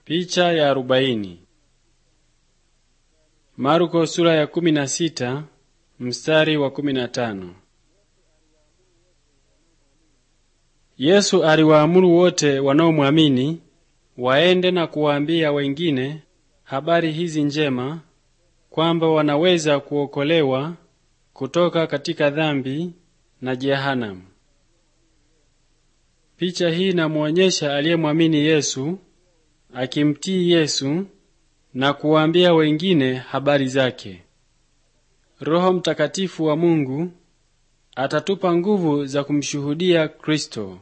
Picha ya arobaini. Marko sura ya kumi na sita mstari wa kumi na tano. Yesu aliwaamuru wote wanaomwamini waende na kuwaambia wengine habari hizi njema kwamba wanaweza kuokolewa kutoka katika dhambi na jehanamu. Picha hii inamuonyesha aliyemwamini Yesu akimtii Yesu na kuwaambia wengine habari zake. Roho Mtakatifu wa Mungu atatupa nguvu za kumshuhudia Kristo.